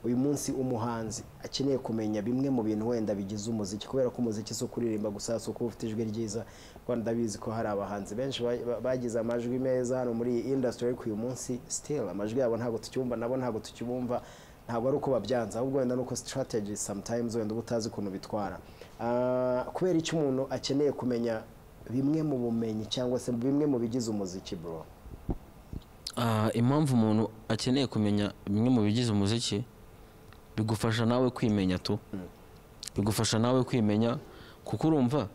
uyu munsi umuhanzi akeneye kumenya bimwe mu bintu wenda bigize umuziki kubera ko umuziki si ukuririmba gusa si ukuba ufite ijwi ryiza kuko ndabizi ko hari abahanzi benshi ba- ba- bagize amajwi meza hano muri iyi industry ariko uyu munsi still amajwi yabo ntabwo tukibumva nabo ntabwo tukibumva ntabwo ari uko babyanze ahubwo wenda ni uko strategy sometimes wenda uba utazi ukuntu bitwara Ah, kubera icyo umuntu akeneye kumenya bimwe mu bumenyi cyangwa se bimwe mu bigize umuziki bro Ah, impamvu umuntu akeneye kumenya bimwe mu bigize umuziki bigufasha nawe kwimenya tu bigufasha nawe kwimenya kuko urumva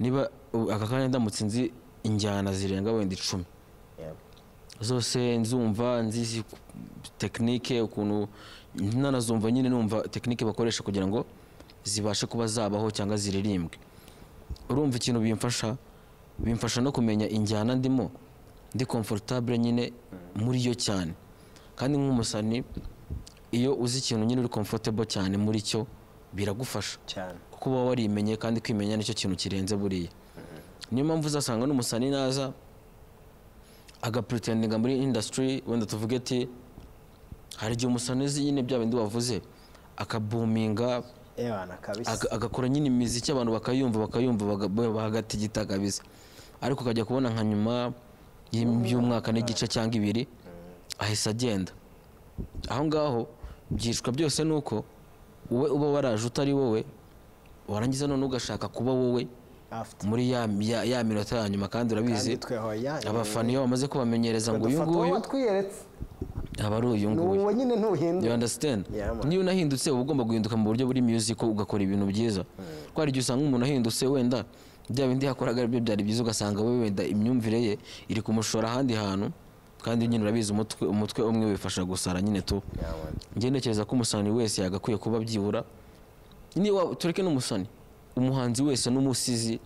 niba u- aka kanya ndamutse nzi injyana zirenga wenda icumi zose nzumva nzizi ku- tekinike ukuntu nanazumva nyine numva tekinike bakoresha kugira ngo zibashe kuba zabaho cyangwa ziririmbwe urumva ikintu bimfasha bimfasha no kumenya injyana ndimo ndi comfortable nyine muri yo cyane kandi nk'umusani iyo uzi ikintu nyine uri comfortable cyane muri cyo biragufasha cyane kuko uba warimenye kandi kwimenya nicyo kintu kirenze buriya niyo mpamvu uzasanga n'umusani naza agapuritendinga muri indasitiri wenda tuvuge ati hari igihe umusani uzi nyine bya bindi wavuze akabuminga ebana kabisa aga- agakora nyine imiziki abantu bakayumva bakayumva baga- bahagatigita kabisa ariko ukajya kubona nka nyuma y'im- y'umwaka n'igice cyangwa ibiri ahise agenda aho ngaho byicwa byose ni uko wowe uba waraje utari wowe warangiza none ugashaka kuba wowe after muri ya, ya, ya minota ya nyuma kandi urabizi kandi twe aho yayo abafana iyo bamaze kubamenyereza ngo uyu nguyu watwiyeretse aba ari uyu nguyu n'uwo nyine you ntuhindura understand Yeah, man. niyo unahindutse uba ugomba guhinduka mu buryo buri music ugakora ibintu byiza kuko hari igihe usanga umuntu ahindutse wenda bya bindi yakoraga aribyo byari byiza ugasanga we wenda imyumvire ye iri kumushora ahandi hantu kandi nyine urabizi umutwe umutwe umwe wifasha gusara nyine tu Yeah, man. njye ntekereza ko umusani wese yagakwiye kuba byibura niba tureke n'umusani umuhanzi wese n'umusizi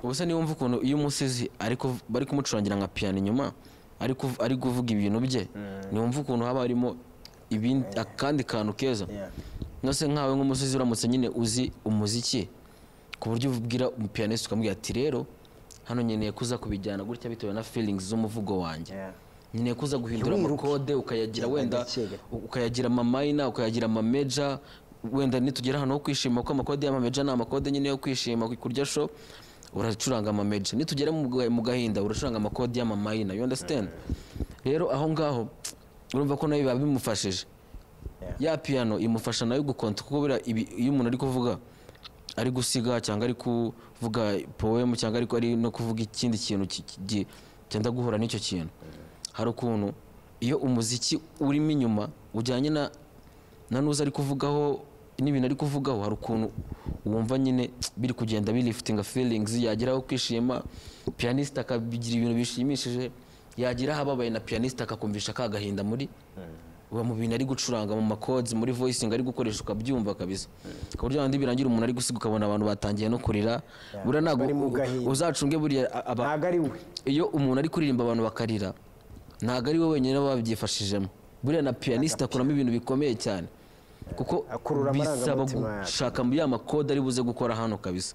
ubuse niba wumva ukuntu iyo umusizi ari kuv- bari kumucurangira nka piyano inyuma ari kuv- ari kuvuga ibintu bye niwumva ukuntu haba harimo ibindi akandi kantu keza Yeah. nose nkawe nk'umusizi uramutse nyine uzi umuziki ku buryo ubwira umupiyanisi ukamubwira ati rero hano nkeneye kuza kubijyana gutya bitewe na feelings z'umuvugo wanjye Yeah. nkeneye kuza guhindura Ntiwiruke. amakode ukayagira Genda wenda gake gake. ukayagira amamayina ukayagira amameja wenda nitugera ahantu ho kwishima kuko amakode y'amameja ni amakode nyine yo kwishima kurya sho uracuranga amameja nitugera mu ga- mu gahinda uracuranga amakode y'amamayina you understand rero aho ngaho urumva ko nayo biba bimufashije ya piyano imufasha nayo gukonta kuko buriya ibi- iyo umuntu ari kuvuga ari gusiga cyangwa ari kuvuga poemu cyangwa ariko ari no kuvuga ikindi kintu ki- ki- gi- cyenda guhura n'icyo kintu hari ukuntu iyo umuziki urimo inyuma ujyanye na na nuza ari kuvugaho n'ibintu ari kuvugaho hari ukuntu wumva nyine biri kugenda birifitinga feelings yageraho kwishima piyaniste akabigira ibintu bishimishije yagira ahababaye na piyaniste akakumvisha ka gahinda muri uba mu bintu ari gucuranga mu makods muri voicing ari gukoresha ukabyumva kabisa ku buryo handi birangira umuntu ari gusiga ukabona abantu batangiye no kurira buriya ntabwo Bari mu gahinda. uzacunge buriya a- aba- ntabwo ari we iyo umuntu ari kuririmba abantu bakarira ntabwo ari we wenyine baba babyifashijemo buriya na piyaniste akuramo ibintu bikomeye cyane kuko Akurura bisaba amarangamutima yacu. gushaka mu ya makode ari buze gukora hano kabisa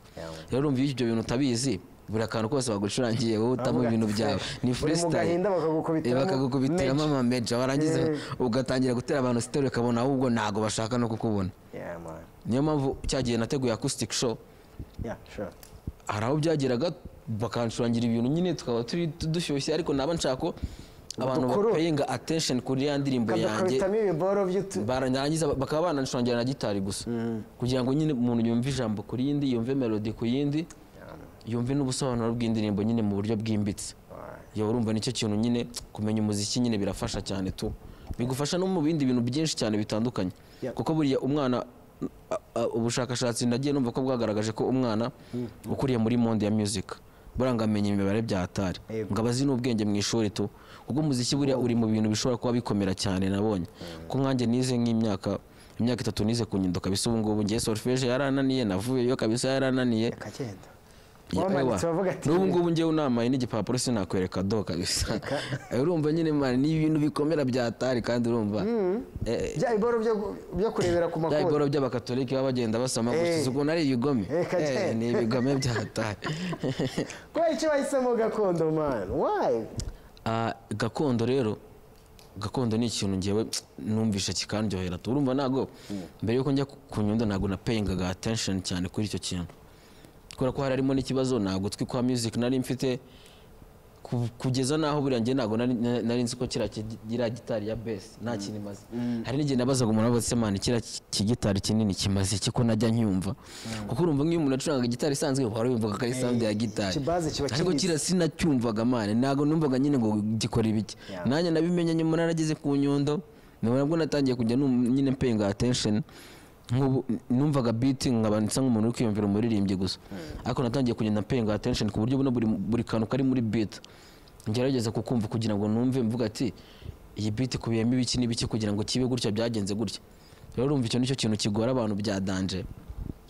rero urumva iyo ibyo bintu utabizi buri akantu kose bagucurangiye wowe utamo ibintu byawe Uri mu ni gahinda freestyle Eh, bakagukubitiramo bakagukubitiramo menshi. amameja warangiza ugatangira gutera abantu sitoro ukabona ahubwo ntabwo bashaka no kukubona Yeah, man. niyo mpamvu cya gihe nateguye acoustic show Yeah, sure. hari aho byageraga bakanshurangira ibintu nyine tukaba turi dushyushye ariko naba nshaka ko abantu Dukuru. bapayinga attention kuri ya ndirimbo yanjye Bakadukubitamo ibiboro by'utu- barangiza bakaba bananshurangira na gitari gusa kugira ngo nyine umuntu yumve ijambo ku yindi yumve melody ku yindi yumve n'ubusobanuro bw'indirimbo nyine mu buryo bwimbitse iyo urumva nicyo kintu nyine kumenya umuziki nyine birafasha cyane tu bigufasha no mu bindi bintu byinshi cyane bitandukanye Yeah. kuko buriya umwana a- a- ubushakashatsi nagiye numva ko bwagaragaje ko umwana ukuriye muri monde ya music buriya ngo amenya imibare bya atari Yego. ngo abazi n'ubwenge mu ishuri tu kuko umuziki buriya uri mu bintu bishobora kuba bikomera cyane nabonye ko nkanjye nize nk'imyaka imyaka itatu nize ku nyundo kabisa ubu ngubu ngiye solfeje yarananiye navuyeyo kabisa yarananiye Akagenda. Wamanitse wavuga ati- n'ubu ngubu ngewe unamaye n'igipapuro sinakwereka do kabisa Eh, urumva nyine mani ni ibintu bikomera bya atari kandi urumva eh, Bya biboro byo- byo kurebera ku bya makode. bigoro by'abakatolika baba bagenda basoma Eh. gusa ukuntu ari ibigome Eh, kajya. Eh, ni ibigome bya atari Kubera icyo bahisemo gakondo man. Why? Ah, gakondo rero gakondo ni ikintu ngewe numvisha kikandyohera tu urumva ntabwo mbere yuko njya ku- ku nyundo ntabwo napayingaga attention cyane kuri icyo kintu kubera ko hari harimo n'ikibazo ntabwo twi kwa music nari mfite ku- kugeza n'aho buriya njye ntabwo nari- na- nari nzi ko kiriya ki- kiriya gitari ya besi nta kintu imaze hari n'igihe nabazaga umuntu wabaza man kiriya ki- kigitari kinini kimaze iki ko najya ncyumva kuko urumva nk'iyo umuntu acuranga gitari isanzwe wari wumvaga ko ari sound ya gitari ikibazo kiba ariko kibitse. kiriya sinacyumvaga mane ntabwo numvaga nyine ngo gikora ibiki Yeah. nanjye nabimenye nyuma narageze ku nyundo nabona bwo natangiye kujya num- nyine mpayinga attention nk'ubu numvaga beat nkaba nsa nk'umuntu uri kwiyumvira umuririmbyi gusa ariko natangiye kugenda mpayinga attention ku buryo ubona buri, buri kantu kari muri beat ngerageza kukumva kugira ngo numve mvuga ati iyi beat ikubiyemo ibiki n'ibiki kugira ngo kibe gutya byagenze gutya rero urumva icyo nicyo kintu kigora abantu bya danje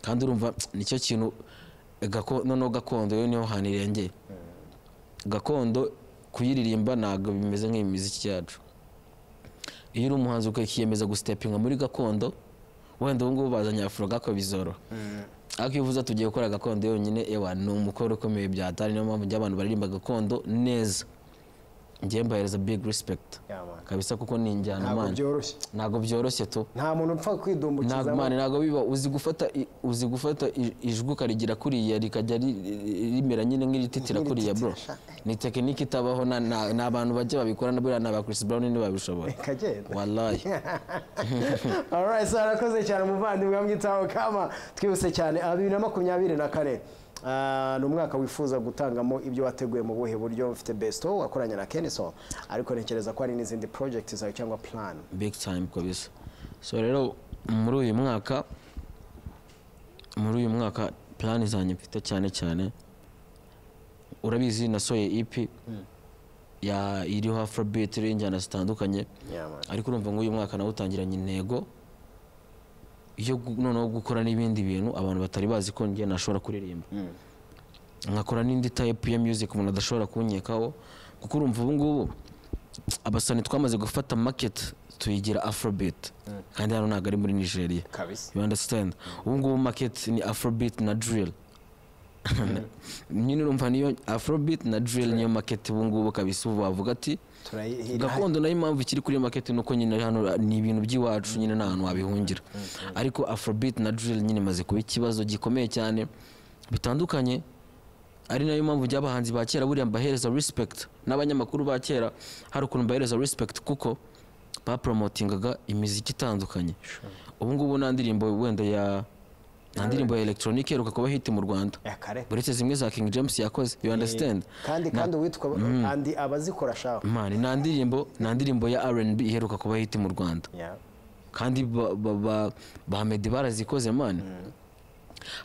kandi urumva nicyo kintu gako- noneho gakondo yo niho hantu irengeye gakondo kuyiririmba ntabwo bimeze nk'imiziki yacu iyo uri umuhanzi ukiyemeza gusitepinga muri gakondo wenda ubu ngubu bazanye afuro gako bizoro ariko iyo uvuze tugiye gukora gakondo yonyine ewa ni umukoro ukomeye bya atari niyo mpamvu njye abantu baririmba gakondo neza njye mbahereza big respect Yeah, man. kabisa kuko ni injyana Ntabwo man. byoroshye. ntabwo byoroshye tu Nta muntu upfa ntabwo kwidumbukiza. mani ntabwo biba uzi gufata i- uzi gufata i- ijwi ukarigira kuriya rikajya ri- ri- rimera nyine nk'irititira kuriya bro ni tekinike itabaho na- na- ni abantu bajya babikora na buriya ni aba Chris Brown ntibabishobora Kagenda. wallahi Alright, so arakoze cyane umuvandimwe wamwitaho kama twibutse cyane aha bibiri na makumyabiri na kane Ah, ni umwaka wifuza gutangamo ibyo wateguye mu buhe buryo mfite besto wakoranye na keniso ariko ntekereza ko hari n'izindi project zawe cyangwa plan big time kabisa so rero muri uyu mwaka muri uyu mwaka plan zanjye mfite cyane cyane urabizi nasoye EP ya iriho afrobeat iriho injyana zitandukanye Yeah, man. ariko urumva ngo uyu mwaka nawe utangiranye intego yo gu- noneho gukora n'ibindi bintu abantu batari bazi ko njye nashobora kuririmba nkakora n'indi type ya music umuntu adashobora kunkekaho kuko urumva ubu ngubu abasani twamaze gufata market tuyigira afrobeat kandi hano ntabwo ari muri nigeria kabisa you understand ubu ngubu market ni afrobeat na drill nyine urumva niyo afrobeat na drill niyo market ubu ngubu kabisa ubu bavuga ati turayihira gakondo nayo impamvu ikiri kuri market ni uko nyine hano ni ibintu by'iwacu nyine nta hantu wabihungira ariko afrobeat na drill nyine imaze kuba ikibazo gikomeye cyane bitandukanye ari nayo mpamvu by'abahanzi ba kera buriya mbahereza respect n'abanyamakuru ba kera hari ukuntu mbahereza respect kuko bapromotingaga imiziki itandukanye ubu ngubu nta ndirimbo wenda ya nta ndirimbo ya electronic iheruka kuba hiti mu rwanda ya kare uretse zimwe za king james yakoze you understand kandi kandi uwitwa kandi abazikora shaho mani nta ndirimbo nta ndirimbo ya rnb iheruka kuba hiti mu rwanda Yeah. kandi ba- ba- ba- ba medi barazikoze mani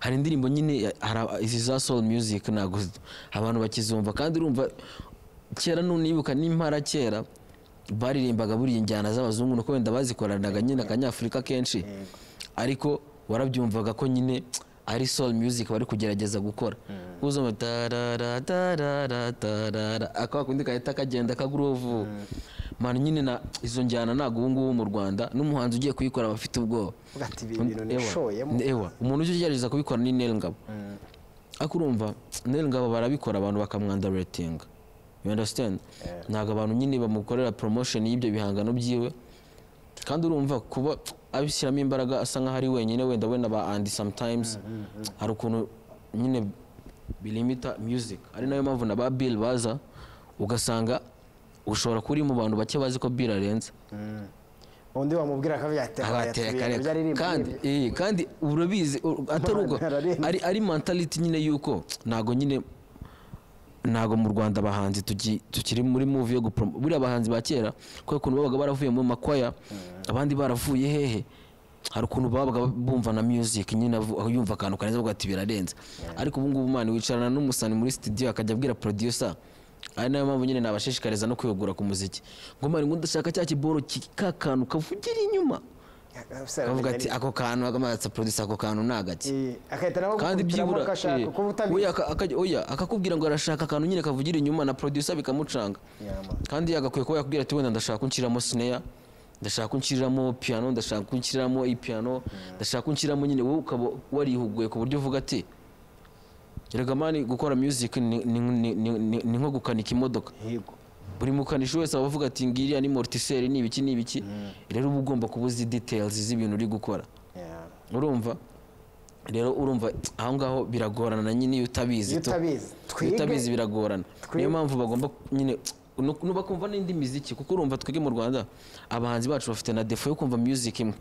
hari indirimbo nyine ya- hari aba- izi za soul music ntabwo zi- abantu bakizumva kandi urumva kera nunibuka n'impara kera baririmbaga buriya injyana z'abazungu nuko wenda bazikoranaga nyine akanyafurika kenshi ariko warabyumvaga ko nyine ari soul music bari kugerageza gukora uzumva tarara tarara tarara akakundi kahita kagenda kaguruvu mara nyine na izo njyana ntabwo ubu ngubu mu rwanda n'umuhanzi ugiye kuyikora aba afite ubwoba Uvuga ati, "Ibi bintu Ewa, nishoyemo." ewa umuntu ujya ugerageza kubikora ni nel ngabo ariko urumva nel ngabo barabikora abantu bakamwandaretinga you understand ntabwo abantu nyine bamukorera promotion y'ibyo bihangano byiwe kandi urumva kuba abishyiramo imbaraga asa nkaho ari wenyine wenda wenda ba andi sometimes hari ukuntu nyine bilimita music ari nayo mpamvu na ba bill baza ugasanga ushobora kuba uri mu bantu bake bazi ko bill arenze undi wamubwira akavuga ati abateye akareka kandi kandi eh, kandi urabizi u- atari ubwo Ntararenga. ari ari mentality nyine yuko ntago nyine ntago mu Rwanda abahanzi tuki- tukiri muri movie yo gupromo buriya abahanzi ba kera kubera ukuntu babaga baravuye mu makwaya abandi baravuye hehe hari ukuntu babaga bumva na music nyine avu- aho yumva akantu kaneza avuga ati birarenze ariko ubu ngubu umwana wicarana n'umusani muri studio akajya abwira producer ari nayo mpamvu nyine nabashishikariza no kwihugura ku muziki ngo mani ngo ndashaka cya kiboro ki- ka kantu kavugira inyuma akavuga ati ako kantu akamanitse producer ako kantu ni agake agahita nawe kandi byibura gukubitamo agashaka eh, kuba oya, utabizi aka- akajya- oya akakubwira ngo arashaka akantu nyine kavugira inyuma na producer bikamucanga Yama. kandi yagakwiye kuba yakubwira ati wenda ndashaka kunshyiramo sineya ndashaka kunshyiramo piano ndashaka kunshyiramo ipiyano ndashaka kunshyiramo nyine wowe ukaba warihuguye ku buryo uvuga ati erega mani gukora music ni- ni- ni- ni ni- ni nko gukanika imodoka Higo. buri mukanishi wese aba avuga ati ngiriya ni mortiseri ni ibiki ni ibiki rero uba ugomba kuba uzi details z'ibintu uri gukora Yeah. urumva rero urumva aho ngaho biragorana nyine iyo utabizi iyo tu- utabizi iyo twige utabizi biragorana niyo kumva bagomba nyine nu- nu- bakumva n'indi miziki kuko urumva twebwe mu rwanda abahanzi bacu bafite na defo yo kumva music imwe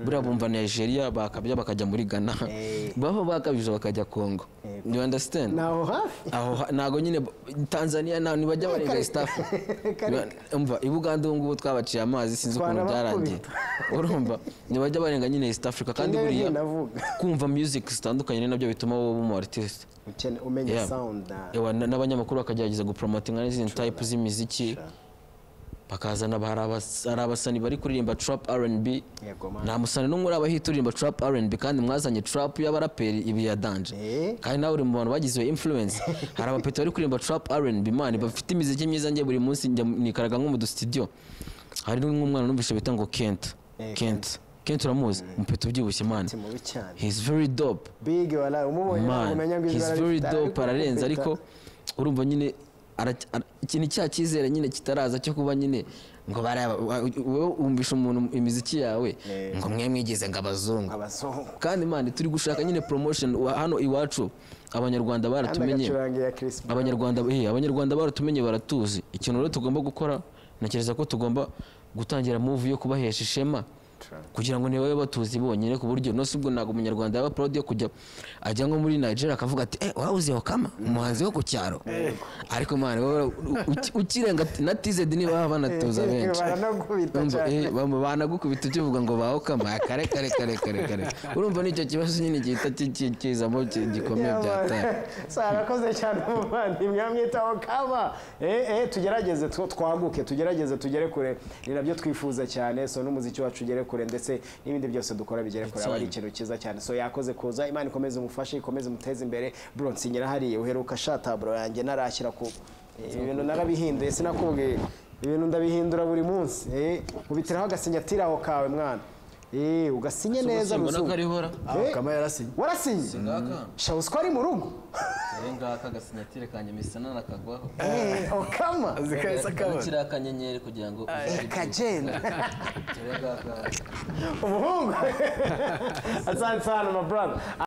buriya bumva nigeria bakabya bakajya muri ghana Eh. baba bakabije bakajya congo you understand naho hafi aho ha- ntago nyine b- tanzania nta- ntibajya barenga east africa umva i buganda ubu ngubu twabaciye amazi sinzi ukuntu byarangiye urumva ntibajya barenga nyine east africa kandi Kimwe buriya navuga. kumva music zitandukanye ni nabyo bituma wowe uba umu artiste Ukene- umenya Yeah. sound na- Ewa, na- n'abanyamakuru bakagerageza gupromotinga n'izindi type z'imiziki bakazana ba- hari abas- hari abasani bari kuririmba trap rnb yego man. nta musani n'umwe uri abahita uririmba trap rnb kandi mwazanye trap y'abaraperi ibi ya danje Eh. kandi nawe uri mu bantu bagize iyo influence hari abapeti bari kuririmba trap rnb man bafite imiziki myiza njye buri munsi njya nikaraga nko mu dusitidiyo hari n'umwana numvise bita ngo kent Eh, kent kent uramuzi umupeti ubyibushye man Ati mubi cyane he's very dope big wala umubonye ntabwo umenya ngo man he's izina very rifite- dope ararenze ariko ariko urumva nyine ara- ara- ikintu cya cyizere nyine kitaraza cyo kuba nyine ngo baraba wa- wowe wumvisha umuntu imiziki yawe Eh. ngo mwe mwigize ngo abazungu abazungu kandi mani turi gushaka nyine promotion wa- hano iwacu abanyarwanda kandi baratumenye agacurangira Chris Brown. abanyarwanda eh, abanyarwanda baratumenye baratuzi ikintu rero tugomba gukora ntekereza ko tugomba gutangira move yo kubahesha ishema kugira ngo ntibabe batuzi bonyine ku buryo nose ubwo ntabwo umunyarwanda yaba proud yo kujya ajya nko muri nigeria akavuga ati eh wawuzi hokama umuhanzi wo ku cyaro ariko mani wowe uki- ukirenga na tized niba baba banatuza benshi baranagubita Urumva, cyane. eh, bamba- banagukubita ukivuga ngo baho kama kare kare kare kare kare urumva nicyo kibazo nyine gihita ki- ki- kizamo ki- gikomeye byataye sarakoze cyane umuvandimwe amwitaho kaba Eh, eh, tugerageze two- twaguke tugerageze tugere kure ni nabyo twifuza cyane so n'umuziki wacu ugere kure ndetse n'ibindi byose dukora bigere kure aba ari ikintu cyiza cyane so yakoze kuza imana ikomeze umufashe ikomeze umuteze imbere buronsinyira hariya uheruka shataburo yanjye narashyira ku Eh, ibintu narabihinduye sinakubwiye ibintu ndabihindura buri munsi Eh, nkubitiraho agasinyatiri aho kawe mwana Eh, ugasinye neza Mbona ruzungu karihora. Eh, kama yarasinye warasinye sha uzi ko ari mu rugo Rero ngaka agasinyatire kanjye misana nakagwaho Eh, okama azi kahise akabona kiriya kanyenyeri kugira ngo Eh, kagenda umuhungu asanze hano my brother